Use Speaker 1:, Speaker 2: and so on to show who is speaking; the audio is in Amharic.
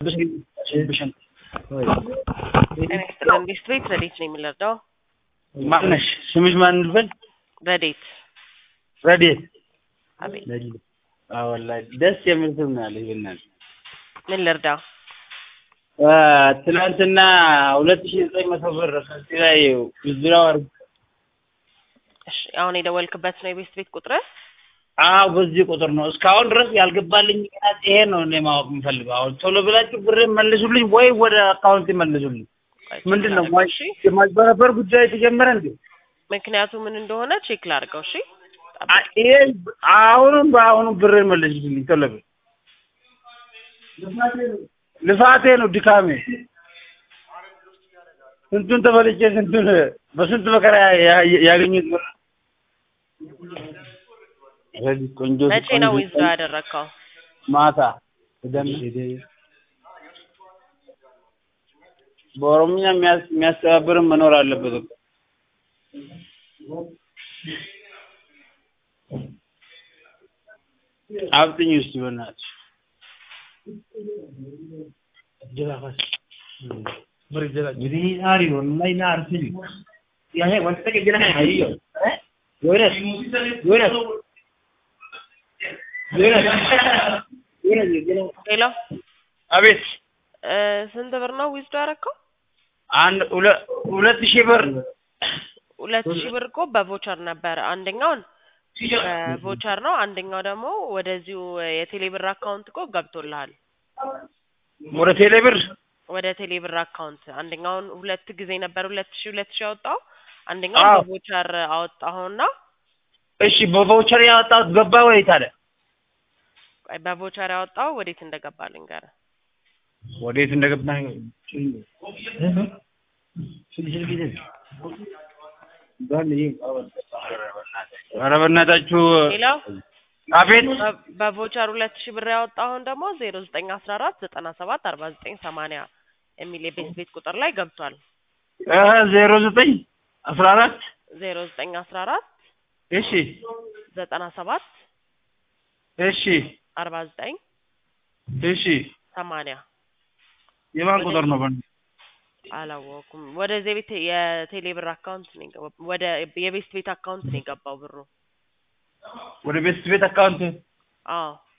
Speaker 1: ጤና ይስጥልን ቤት ቤት ረዴት ነው የምንረዳው?
Speaker 2: ማነሽ? ስምሽ ማን ልበል?
Speaker 1: ረዴት
Speaker 2: ረዴት።
Speaker 1: አቤት
Speaker 2: አዎ ወላሂ ደስ የሚል ስም ነው ያለሽ። በእናትሽ
Speaker 1: ምን ልርዳ?
Speaker 2: አ፣ ትናንትና ሁለት ሺህ ዘጠኝ መቶ ብር ከዚህ ላይ ብድራው አድርግ
Speaker 1: እሺ አሁን የደወልክበት ነው የቤት ቤት ቁጥር?
Speaker 2: አዎ በዚህ ቁጥር ነው። እስካሁን ድረስ ያልገባልኝ ምክንያት ይሄ ነው እኔ ማወቅ የምፈልገው። አሁን ቶሎ ብላችሁ ብር መልሱልኝ ወይ ወደ አካውንት መልሱልኝ። ምንድን ነው
Speaker 1: እሺ
Speaker 2: የማጭበረበር ጉዳይ የተጀመረ እንዴ?
Speaker 1: ምክንያቱ ምን እንደሆነ ቼክ ላድርገው። እሺ
Speaker 2: አ- ይሄ አሁንም በአሁኑ ብር መልሱልኝ ቶሎ ብል ልፋቴ ነው ድካሜ። ስንቱን ተበልቼ ስንቱን በስንት መከራ ያ- ያ- ያገኙት ብር ስለዚህ ቆንጆ
Speaker 1: መቼ ነው
Speaker 2: ቆንጆ
Speaker 1: ዊዝዶ ያደረግከው?
Speaker 2: ማታ በኦሮምኛ የሚያስ- የሚያስተባብርም መኖር አለበት እኮ። አብጥኝ ውስጥ በእናትሽ
Speaker 1: ሌላ
Speaker 2: አቤት
Speaker 1: እ፣ ስንት ብር ነው ዊዝዶ ያደረግከው?
Speaker 2: አንድ ሁለ- ሁለት ሺህ ብር
Speaker 1: ሁለት ሺህ ብር እኮ በቮቸር ነበረ። አንደኛውን በቮቸር ነው፣ አንደኛው ደግሞ ወደዚሁ የቴሌ ብር አካውንት እኮ ገብቶልሃል።
Speaker 2: ወደ ቴሌ ብር
Speaker 1: ወደ ቴሌ ብር አካውንት አንደኛውን ሁለት ጊዜ ነበር ሁለት ሺህ ሁለት ሺህ ያወጣው አንደኛውን
Speaker 2: አዎ።
Speaker 1: በቮቸር አወጣኸውና
Speaker 2: እሺ በቫውቸር ያወጣሁት ገባ ወይ ታዲያ
Speaker 1: ቆይ በቮቸር ያወጣው ወዴት እንደገባ ልንገርህ።
Speaker 2: ወዴት እንደገባ ኧረ በእናታችሁ
Speaker 1: ሌላው
Speaker 2: አቤት
Speaker 1: በ- በቮቸር ሁለት ሺህ ብር ያወጣኸውን ደግሞ ዜሮ ዘጠኝ አስራ አራት ዘጠና ሰባት አርባ ዘጠኝ ሰማንያ የሚል የቤት ቤት ቁጥር ላይ ገብቷል።
Speaker 2: ዜሮ ዘጠኝ አስራ አራት
Speaker 1: ዜሮ ዘጠኝ አስራ አራት
Speaker 2: እሺ
Speaker 1: ዘጠና ሰባት
Speaker 2: እሺ
Speaker 1: አርባ ዘጠኝ
Speaker 2: እሺ
Speaker 1: ሰማንያ
Speaker 2: የማን ቁጥር ነው? በእናትህ?
Speaker 1: አላወኩም። ወደዚህ ቤት የቴሌ ብር አካውንት ነው የገባው። ወደ የቤት ቤት አካውንት ነው የገባው ብሩ።
Speaker 2: ወደ ቤት ቤት አካውንት
Speaker 1: አዎ